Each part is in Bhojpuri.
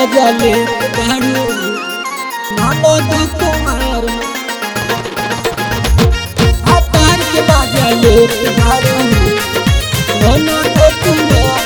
मजा ले बारू ननद कुमार में भातार के मजा ले बारू ननद कुमार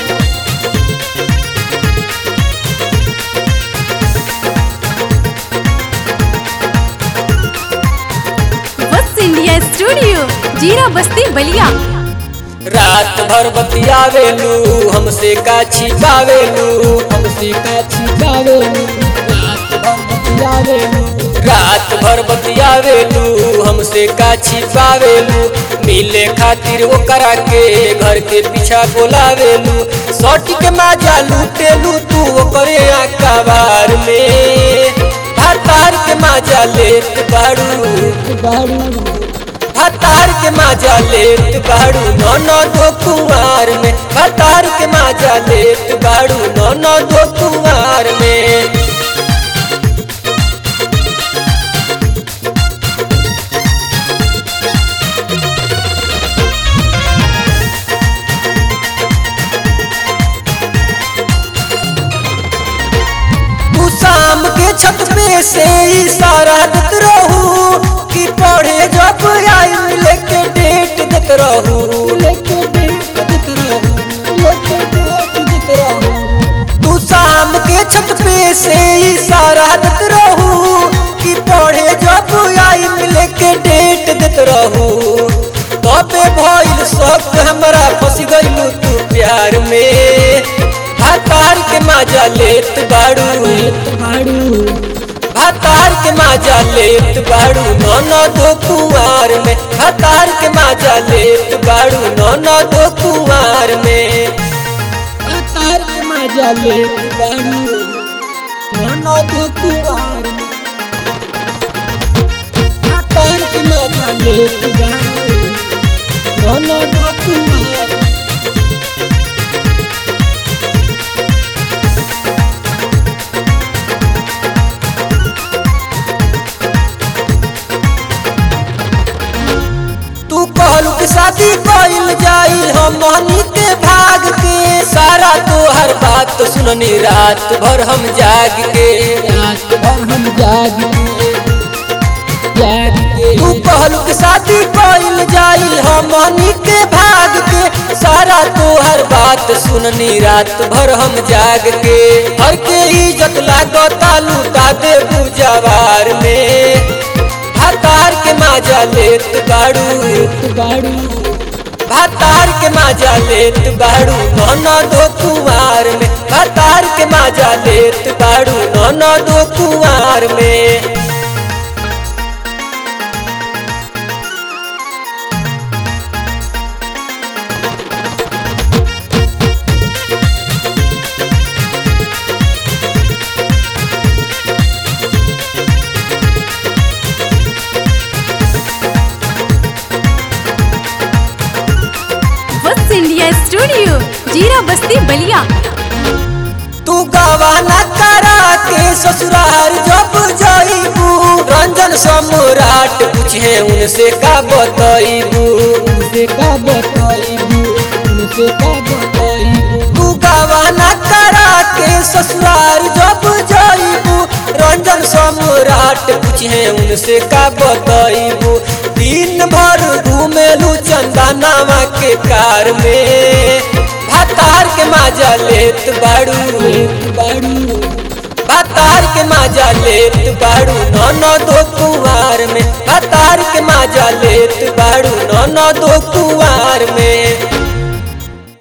वत्स इंडिया स्टूडियो जीरा बस्ती बलिया रात भर बतियावेलू हमसे का छिपावेलू हमसे का छिपावेलू रात भर बतियावेलू रात भर बतियावेलू हमसे का छिपावेलू मिले खातिर वो करा के घर के पीछा बोलावेलू सट के माजा लूटेलू तू ओकरे आकाबार में भातार के माजा लेत बाड़ू बारू भातार के माजा लेत बाड़ू ननद कुमार में भातार के माजा लेत बाड़ू ननद कुमार में तू शाम के छत पे से इशारा देत रहू कि पढ़े जब आई लेके डेट देत रहू लेके देख दिख रहू लेके देख दिख रहू तू शाम के छत पे से इशारा देत रहू कि पढ़े जब आई लेके डेट देत रहू तबे भइल सब हमरा फंस गइलू तू प्यार में भातार के माजा लेत बाड़ू बारू भातार के माजा लेत बाड़ू ननद कुमार में भातार के माजा लेत बाड़ू ननद कुमार में तार के मजा ले बारू ननद कुमार में तार के मजा ले बारू ननद कुमार में तू कहलू कि शादी कइल जाई हम हनी के भाग के सारा तोहर बात तो सुननी रात भर हम जाग के रात भर हम जाग के जाग के तू कहलू कि शादी कइल जाई हम हनी के भाग के सारा तोहर बात सुननी रात भर हम जाग के हर के इज्जत लागता लूटा दे बुझावार में भातार के माजा लेत बाड़ू बारू भातार के माजा लेत बाड़ू ननद कुमार में भातार के माजा लेत बाड़ू ननद कुमार में वत्स इंडिया स्टूडियो जीरा बस्ती बलिया तू गवाना करा के ससुराल जब जाइबू रंजन सम्राट पूछे उनसे का बतइबू उनसे का बताइबू उनसे का बताइबू तू गवाना करा के ससुराल जब जाइबू रंजन सम्राट पूछे उनसे का बतइबू दिन भर घूमेलू चंदनावा के कार में भातार के माजा लेत बाड़ू बारू भातार के माजा लेत बाड़ू ननद कुमार में भातार के माजा लेत बाड़ू ननद कुमार में